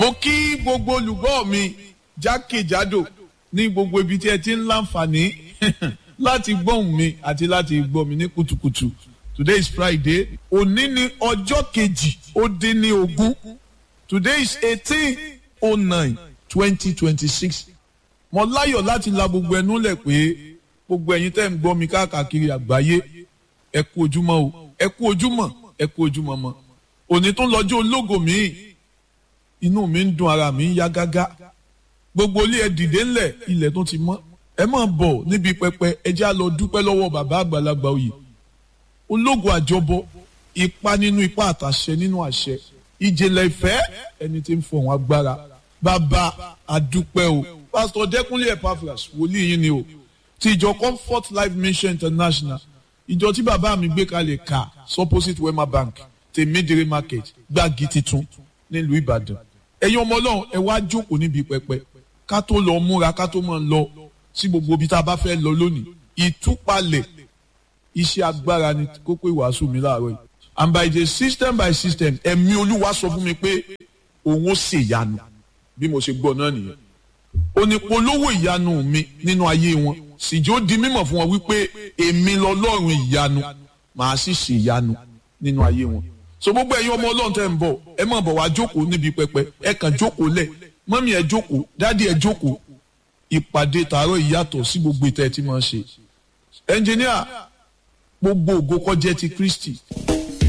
mo kí gbogbo olùgbọ́ mi jákèjádò ní gbogbo ibi tí ẹ ti ń láǹfààní láti gbóhùn mi àti láti gbọ́ mi ní kùtùkùtù today is friday òní ni ọjọ́ kejì ó dín ní ogún today is eighteen oh nine twenty twenty six mo láyọ̀ láti la gbogbo ẹnu lẹ̀ pé gbogbo ẹ̀yin tẹ́ ń gbọ́ mi káàkiri àgbáyé ẹ kú ojúmọ́ o ẹ kú ojúmọ́ ẹ kú ojúmọ́ mọ́ òní tó lọ́jọ́ ológo mi inú mi ń dùn ara mi ń yá gágá gbogbo ilé ẹ dìde ńlẹ̀ ilẹ̀ tó ti mọ́ ẹ máa bọ̀ níbi pẹpẹ ẹ já lọ dúpẹ́ lọ́wọ́ bàbá àgbàlagbà oyè ológo àjọbọ ipa nínú ipa àtàṣẹ nínú àṣẹ ìjìnlẹ̀ ìfẹ́ ẹni tí ń fọ̀hún agbára bàbá àdúpẹ́ o pásítọ̀ dẹ́kunlé epaphras wòlíì yín ni o ti ìjọ comfort life mission international ìjọ tí bàbá mi gbé kalẹ̀ ká supposite wema bank tèmídìrí market gbági titun nílùú ìbàdàn ẹ̀yin ọmọ ọlọ́run ẹ wá jókòó níbi pẹpẹ ká tó lọ múra ká tó máa lọ sí gbogbo ibi tá a bá fẹ́ lọ lónìí ìtúpalẹ̀ iṣẹ́ agbára ni kókó ìwàásù mi láàárọ̀ yìí and by the system by system ẹ̀mí olúwa sọ fún mi pé òun ó ṣèyanu bí mo ṣe gbọ́ náà nìyẹn onípolówó ìyanu mi nínú ayé wọn síjó di mímọ̀ fún wọn wípé èmi lọ́lọ́run ìyanu màá sì ṣe ìyanu nínú ayé wọn so gbogbo ẹ̀yin ọmọ ọlọ́run tẹ́ ń bọ̀ ẹ má bọ̀ wá jókòó níbi pẹpẹ ẹ kàn jókòó lẹ̀ mọ́mí ẹ jókòó dádì ẹ jókòó ìpàdé tààrọ̀ ìyàtọ̀ sí gbogbo ìtẹ́ tí máa ń ṣe ẹnjìníà gbogbo ògo kó jẹ́ ti Kristi